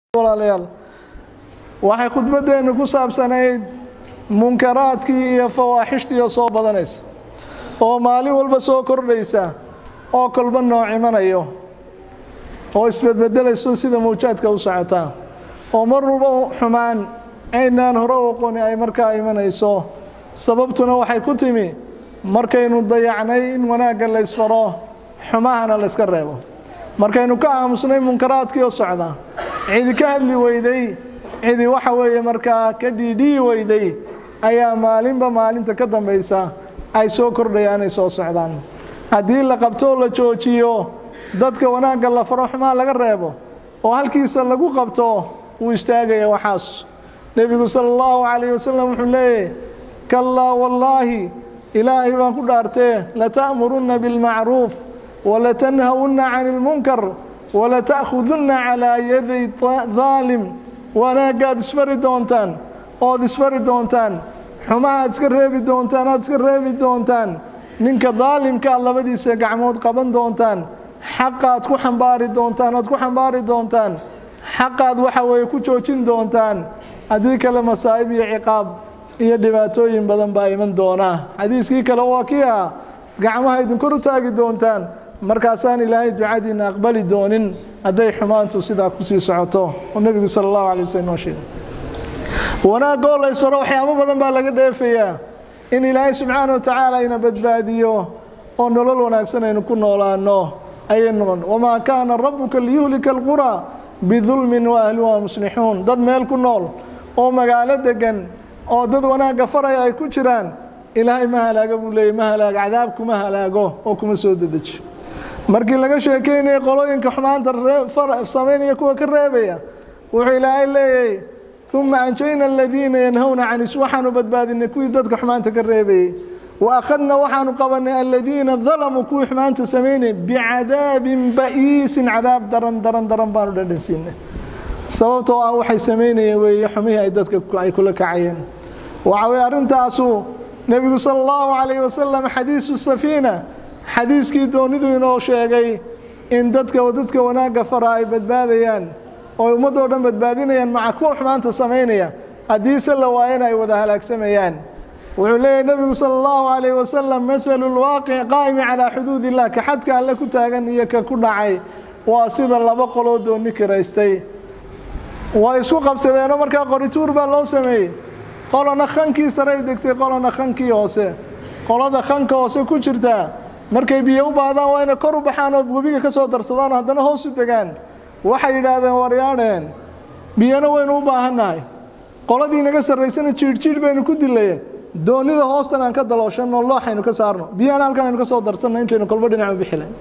walaalayaal waxay khudbaddeennu ku saabsanayd munkaraadkii iyo fawaaxishtii oo soo badanaysa oo maalin walba soo kordhaysa oo kolba nooc imanayo oo isbedbedelayso sida mawjaadka u socotaa oo mar walba xumaan aynaan hore u aqooni ay markaa imanayso sababtuna waxay ku timi markaynu dayacnay in wanaagga la ysfaro xumahana la yska reebo markaynu ka aamusnay munkaraadkii oo socda cidi ka hadli weyday cidi waxa weeye markaa ka dhiidhiyi weyday ayaa maalinba maalinta ka dambaysa ay soo kordhayaan ay soo socdaan haddii la qabto la joojiyo dadka wanaagga la faro xumaa laga reebo oo halkiisa lagu qabto wuu istaagaya waxaas nebigu sala allahu calayh wasalam wuxuu leeyahy kallaa wallaahi ilaahay baan ku dhaartee lata'murunna bilmacruuf walatanhawunna cani ilmunkar walata'khudunna calaa yaday daalim wanaaggaad isfari doontaan ood isfari doontaan xumahaad iska reebi doontaan aad iska reebi doontaan ninka daalimka aad labadiisa gacmood qaban doontaan xaqaad ku xambaari doontaan aad ku xambaari doontaan xaqaad waxa weeye ku joojin doontaan haddii kale masaa'ib iyo ciqaab iyo dhibaatooyin badan baa iman doonaa xadiiskii kale waa kii ah gacmaha idin kor u taagi doontaan markaasaan ilaahay ducadiina aqbali doonin hadday xumaantu sidaa kusii socoto oo nebigu sala allahu alay waslm noo sheegay wanaagoo la ysfaro waxyaabo badan baa laga dheefayaa in ilaahay subxaana wa tacaala ina badbaadiyo oo nolol wanaagsan aynu ku noolaano ayay noqon wamaa kaana rabuka liyuhlika alquraa bidulmin wa ahluha muslixuun dad meel ku nool oo magaalo degan oo dad wanaagga faraya ay ku jiraan ilaahay ma halaago buu leeyay ma halaago cadaab kuma halaago oo kuma soo dedejiyo markii laga sheekeynaya qolooyinka xumaanta samaynaya kuwa ka reebaya wuxuu ilaahay leeyahy uma anjayna aladiina yanhawna canis waxaanu badbaadinay kuwii dadka xumaanta ka reebayey wa akhadna waxaanu qabanay aladiina dalamuu kuwii xumaanta samaynay bicadaabin ba'iisin cadaab daran daran daran baanu dhadhansiinay sababtoo ah waxay samaynayeen weeye xumihii ay dadka ay kula kacayeen waxa weye arrintaasu nebigu sala allahu calayhi wasalam xadiisu safiina xadiiskii doonidu inoo sheegay in dadka dadka wanaagga fara ay badbaadayaan oo ummadoo dhan badbaadinayaan maca kuwa xumaanta samaynaya haddiise la waayana ay wada halaagsamayaan wuxuu leeyahy nebigu sala allahu calayhi wasalam mathalu lwaaqic qaa'imi calaa xuduud illah ka xadka alle ku taagan iyo ka ku dhacay waa sida laba qoloo dooni kiraystay way isku qabsadeenoo markaa qorituur baa loo sameeyey qolana khankii saray degtay qolana khankii hoose qolada khanka hoose ku jirtaa markay biyo u baahdaan waa inay kor u baxaan oo webiga ka soo darsadaan haddana hoos u degaan waxay yidhaahdeen waryaadheen biyana waynu u baahannahay qoladii naga sarraysana jiidhjiidh baynu ku dilaye doonida hoostan aan ka dalooshanno looxaynu ka saarno biyana halkan aynu ka soo darsanno intaynu kolba dhinac u bixilayn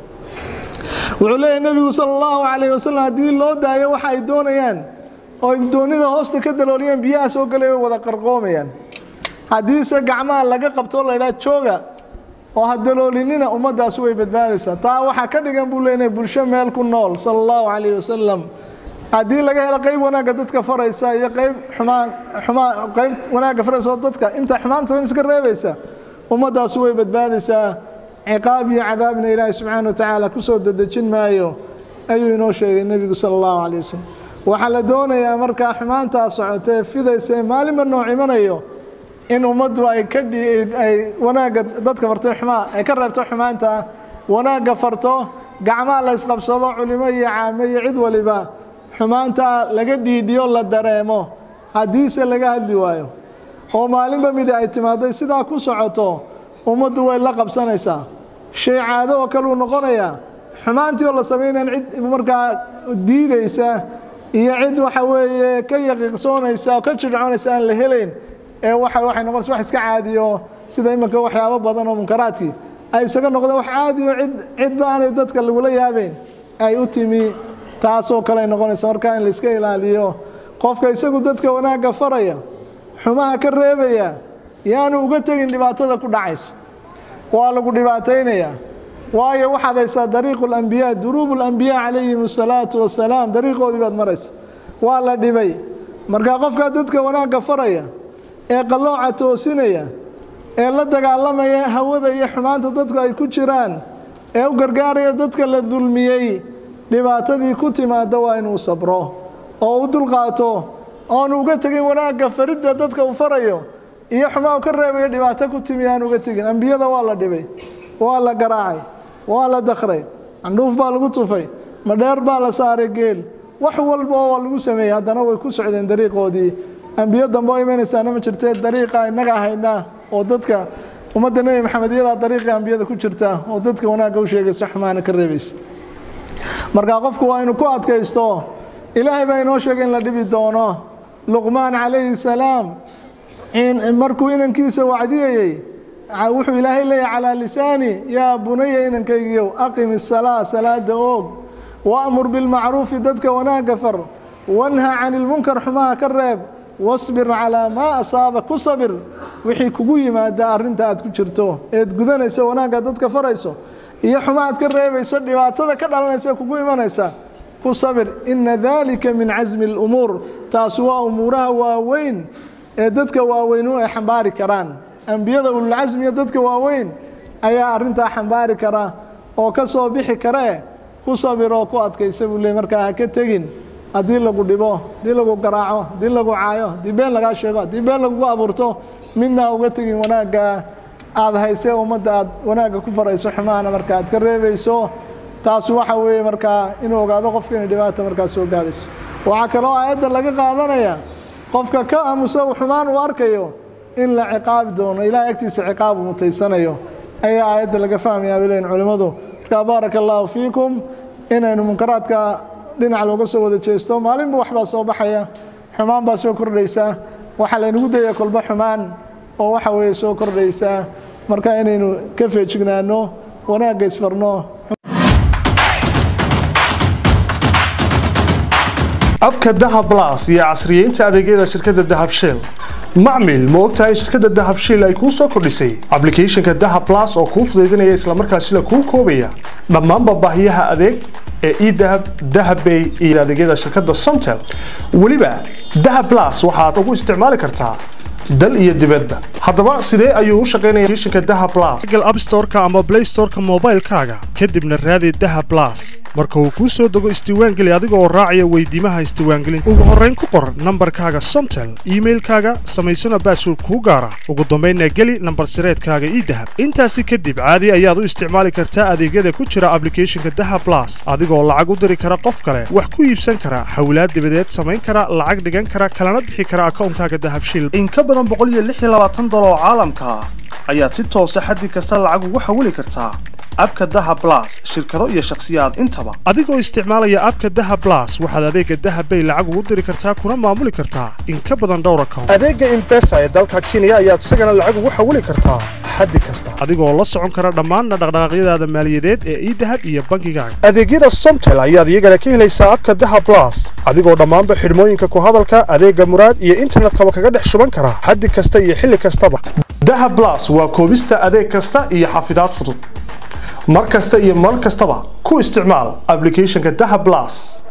wuxuu leeyahy nebigu sala allahu calayhi wasalam haddii loo daayo waxa ay doonayaan oo doonida hoosta ka dalooliyaan biyaha soo galay way wada qarqoomayaan haddiise gacmaha laga qabtoo la ydhaha jooga oo ha daloolinina ummaddaasi way badbaadaysaa taa waxaa ka dhigan buu leenahay bulsho meel ku nool sala allahu calayhi wasalam haddii laga helo qeyb wanaagga dadka faraysa iyo qeyb xumaan xumaa qeyb wanaagga faraysa oo dadka inta xumaan samayn iska reebaysa ummaddaasi way badbaadaysaa ciqaab iyo cadaabna ilaahay subxaana wa tacaala kusoo dedejin maayo ayuu inoo sheegay nebigu sala allahu calayh wasalam waxaa la doonayaa markaa xumaantaa socotee fidaysa maalinba nooc imanayo in ummaddu ay ka ay wanaagga dadka farto xumaa ay ka reebto xumaanta wanaagga farto gacmaha la ysqabsado culimo iyo caamo iyo cid waliba xumaantaa laga dhiidhiyo la dareemo haddiise laga hadli waayo oo maalinba midi ay timaado sidaa ku socoto ummaddu way la qabsanaysaa shay caado oo kaleu noqonayaa xumaantii oo la samaynayan cid markaa diidaysa iyo cid waxa weeye ka yaqiiqsoonaysa oo ka jircoonaysa aan la helayn ee waxa waxay noqonaysa wax iska caadiyo sida iminka waxyaabo badan oo munkaraadkii ay isaga noqdeen wax caadiyo cid cidba aanay dadka lagula yaabeyn ay u timi taasoo kale ay noqonaysa markaa in la iska ilaaliyo qofka isagu dadka wanaagga faraya xumaha ka reebaya yaanu uga tegin dhibaatada ku dhacaysa waa lagu dhibaataynayaa waayo waxaad haysaa dariiqu lambiyaa duruubu lambiyaa calayhim asalaatu wasalaam dariiqoodii baad maraysa waa la dhibay markaa qofkaa dadka wanaagga faraya ee qallooca toosinaya ee la dagaalamaya hawada iyo xumaanta dadku ay ku jiraan ee u gargaaraya dadka la dulmiyey dhibaatadii ku timaada waa inuu sabro oo u dulqaato oonu uga tegin wanaagga faridda dadka uu farayo iyo xumaa u ka reebayo dhibaato ku timi aan uga tegin ambiyada waa la dhibay waa la garaacay waa la dakray candhuuf baa lagu tufay madheer baa la saaray geel wax walba oo waa lagu sameeyey haddana way ku socdeen dariiqoodii ambiyo dambe oo imanaysaana ma jirtee dariiqa innaga haynaa oo dadka ummadda nebi maxamed iyadaa dariiqii ambiyada ku jirta oo dadka wanaagga u sheegaysa xumaana ka reebaysa marka qofku waa inuu ku adkaysto ilaahay baa inoo sheegay in la dhibi doono luqmaan calayhi salaam markuu inankiisa wacdiyayey wuxuu ilaahay leeyahy calaa lisaani yaa bunaya inankaygiyow aqim isalaa salaada oog waamur bilmacruufi dadka wanaagga far wanha can ilmunkar xumaha ka reeb wasbir calaa maa asaaba ku sabir wixii kugu yimaada arrinta aad ku jirto eed gudanayso wanaagga dadka farayso iyo xuma aad ka reebayso dhibaatada ka dhalanaysa kugu imanaysa ku sabir ina dalika min casmi اlumuur taasi waa umuuraha waaweyn ee dadka waaweynu ay xambaari karaan ambiyada ululcasmiya dadka waaweyn ayaa arintaa xambaari kara oo ka soo bixi karee ku sabir oo ku adkaysa buu le markaa ha ka tegin haddii lagu dhibo haddii lagu garaaco haddii lagu caayo haddii been lagaa sheego haddii been lagugu abuurto midna ha uga tegin wanaagga aad haysee ummadda aad wanaagga ku farayso xumahana marka aad ka reebayso taas waxa weeye markaa inuu ogaado qofka inay dhibaata markaa soo gaadhayso waxaa kaloo aayadda laga qaadanaya qofka ka aamusa xumaan uu arkayo in la ciqaabi doono ilahay agtiisa ciqaab uu mutaysanayo ayaa aayadda laga fahmayaa bay leeyihin culimmadu markaa baaraka allaahu fiikum inaynu munkaraadka dhinac looga soo wada jeesto maalinba waxbaa soo baxaya xumaan baa soo kordhaysa waxaa laynagu daya kolba xumaan oo waxa weeye soo kordhaysa marka inaynu ka feejignaano wanaagga isfarno abka dahab las iyo casriyeynta adeegyada shirkadda dahab shell macmil ma ogtahay in shirkadda dahab shell ay kuu soo kordhisay ablicathonka dahab las oo kuu fudaydinaya islamarkaasina kuu koobaya dhammaanba baahiyaha adeeg ee edahab dahabbay iyo adeegyada shirkadda somtel weliba dahab las waxaad ugu isticmaali kartaa dal iyo dibadda haddaba sidee ayuu u shaqaynaya applicationka dahab plus google app store-ka ama play store-ka moobaylkaaga kadibna raadi dahab plus marka uu kuu soo dego isdiiwaangeli adiga oo raacaya weydiimaha isdiiwaangelinta ugu horrayn ku qor nambarkaaga somtel iimailkaaga samaysana baasword kuu gaara ugu dambaynna geli nambar sireedkaaga ii dahab intaasi kadib caadi ayaad u isticmaali kartaa adeegyada ku jira ablicathonka dahab plus adigoo lacag u diri kara qof kale wax ku iibsan kara hawlaad dibadeed samayn kara lacag dhigan kara kalana bixi kara akawnkaaga dahabshil oo caalamka ah ayaad si toosa xaddi kasta lacag ugu xawili kartaa abka daha blas shirkado iyo shakhsiyaad intaba adigoo isticmaalaya abka daha blas waxaad adeega dahabbay lacag ugu diri kartaa kuna maamuli kartaa in ka badan dhowr account adeega imbesa ee dalka kenya ayaad isagana lacag ugu xawili kartaa xaddi kasta adigoo la socon kara dhammaan dhaqdhaqaaqyadaada maaliyadeed ee idahab iyo bankigaaga adeegyada somtel ayaad iyagana ka helaysaa abka daha blas adigoo dhammaanba xidhmooyinka ku hadalka adeega muraad iyo internetkaba kaga dhex shuban kara xaddi kasta iyo xilli kastaba daha blas waa koobista adeeg kasta iyo xafidaad fudud mar kasta iyo mar kastaba ku isticmaal ablicathonka daha blas